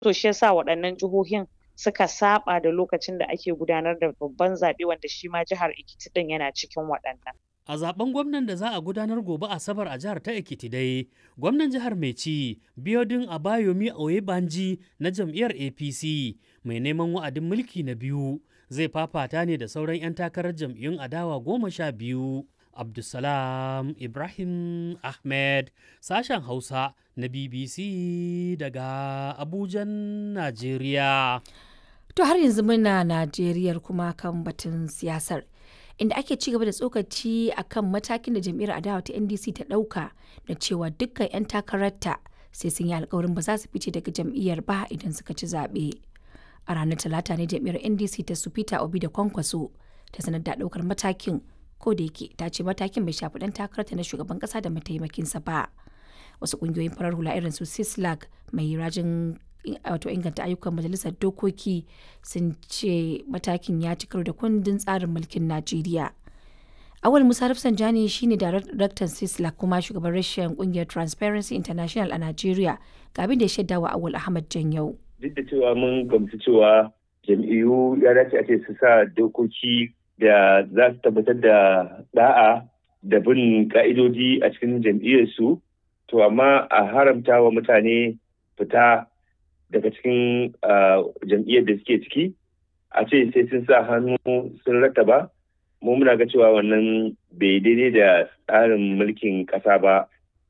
to shi yasa waɗannan jihohin suka saɓa da lokacin da ake gudanar da babban zaɓe wanda shi ma jihar Ekiti ɗin yana cikin waɗannan. A zaben gwamnan da za a gudanar gobe Asabar a jihar ta Ekiti dai, gwamnan jihar mai ci Biodun Abayomi Oyebanji na jam'iyyar APC mai neman wa'adin mulki na biyu zai fafata ne da sauran 'yan takarar jam'iyyun adawa goma sha biyu. Abdulsalam Ibrahim Ahmed sashen Hausa na BBC daga Abujan, Najeriya. To har yanzu muna Najeriyar kuma kan batun siyasar. inda ake ci gaba da tsokaci a kan matakin da jam'iyyar adawa ta ndc ta ɗauka da cewa dukkan 'yan takararta sai sun yi alkawarin ba za su fice daga jam'iyyar ba idan suka ci zaɓe a ranar talata ne jam'iyyar ndc ta su peter obi da kwankwaso ta sanar da ɗaukar matakin ko da yake ta ce matakin bai shafi ɗan takararta na shugaban ƙasa da mataimakinsa ba wasu ƙungiyoyin farar hula irin su sislag mai rajin wato inganta ayyukan majalisar dokoki sun ce matakin ya ci karo da kundin tsarin mulkin najeriya awal musa rafsanjani shine daraktan sisla kuma shugaban rashin kungiyar transparency international a najeriya ga abin da ya shaida wa awal ahmad janyau duk da cewa mun gamsu cewa jam'iyyu ya dace a ce su sa dokoki da za su tabbatar da da'a da bin ka'idoji a cikin jam'iyyarsu to amma a haramta wa mutane fita daga cikin jam'iyyar da suke ciki a ce sai sun sa hannu sun rattaba mu muna ga cewa wannan bai daidai da tsarin mulkin ƙasa ba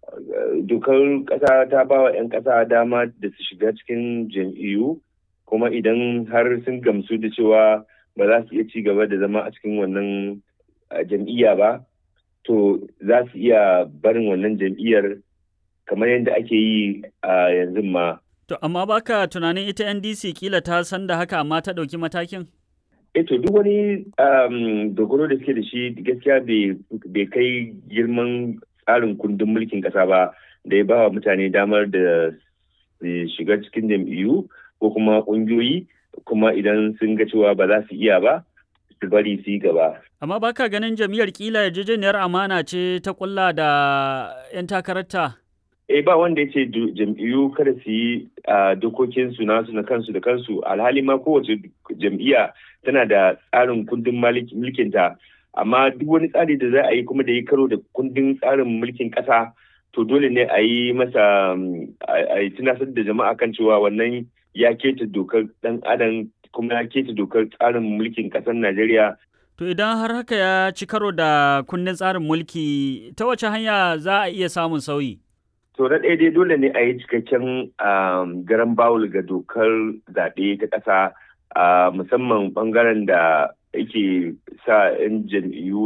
dokar ƙasa ta ba wa 'yan ƙasa dama da su shiga cikin jam'iyyu kuma idan har sun gamsu da cewa ba za su iya ci gaba da zama a cikin wannan jam'iyya ba to za su iya barin wannan jam'iyyar kamar yadda ake yi a yanzu ma To, amma baka tunanin ita NDC kila ta san da haka amma ta ɗauki matakin? E to duk wani dogaro da suke da shi gaskiya bai kai girman tsarin kundin mulkin ƙasa ba da ya ba wa mutane damar da shiga cikin jam'iyyu ko kuma ƙungiyoyi kuma idan sun ga cewa ba za su iya ba su bari su yi gaba. Amma baka ganin jam'iyyar kila yarjejeniyar amana ce ta kulla da 'yan takararta? eh ba wanda ya ce jam'iyyu kada su yi dokokin su nasu na kansu da kansu alhali ma kowace jam'iyya tana da tsarin kundin mulkinta amma duk wani tsari da za a yi kuma da ya karo da kundin tsarin mulkin ƙasa to dole ne a yi masa a yi tunasar da jama'a kan cewa wannan ya keta dokar ɗan adam kuma ya keta dokar tsarin mulkin ƙasar najeriya To idan har haka ya ci karo da kundin tsarin mulki ta wace hanya za a iya samun sauyi? To na ɗaya dai dole ne a yi cikakken garan bawul ga dokar zaɓe ta ƙasa musamman ɓangaren da yake sa 'yan jam'iyyu